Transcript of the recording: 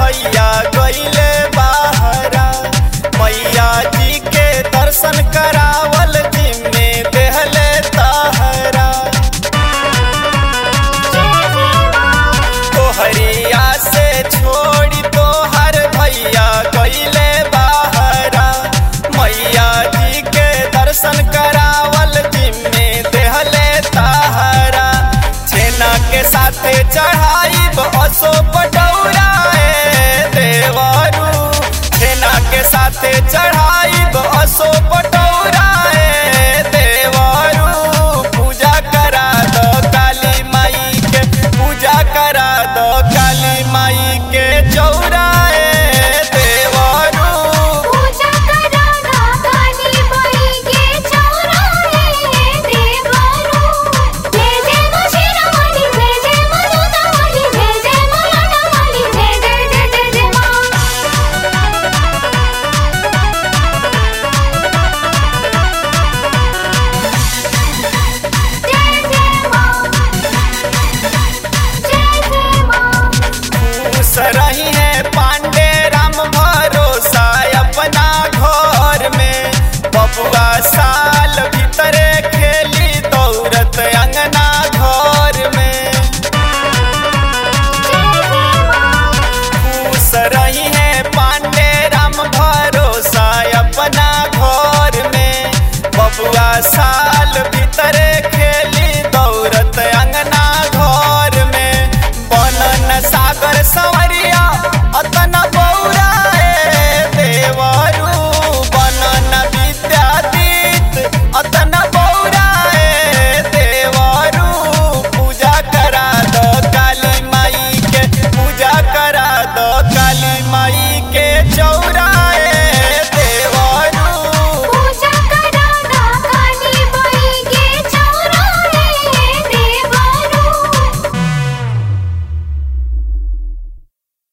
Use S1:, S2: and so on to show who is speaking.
S1: भैया गईले बाहरा मैया जी के दर्शन करावल जिम्मे देहले तहरा तोहरिया से छोड़ी तोहर भैया गईले बाहरा मैया जी के दर्शन करावल जिम्मे देहले तहरा छेना के साथे चढ़ाई असो पटौराए देवरू छेना के साथे चढ़ाई असो पटौराए देवरू पूजा करा दो काली माई के पूजा करा दो काली माई के चौराए देवरू
S2: पूजा करा दा काली माई के चौराहे देवरू जय जय मुशिरामणि जय जय मनुदामणि जय जय मलाडमणि जय जय जय जय जय मां जय जय मां जय जय मां
S1: खुश रही है पांडे राम भरोसा अपना घर में बबुआ साल भीतरे खेली दौड़त अंगना घर में खुश रही है पांडे राम भरोसा अपना घर में बबुआ साल भीतरे खेली दौड़त अंगना घर में बनन सागर संवरिया अतना बौराए देवरू बनन विद्यादीत अतना बौराए देवरू पूजा करा दो काली माई के पूजा करा दो काली माई के चौ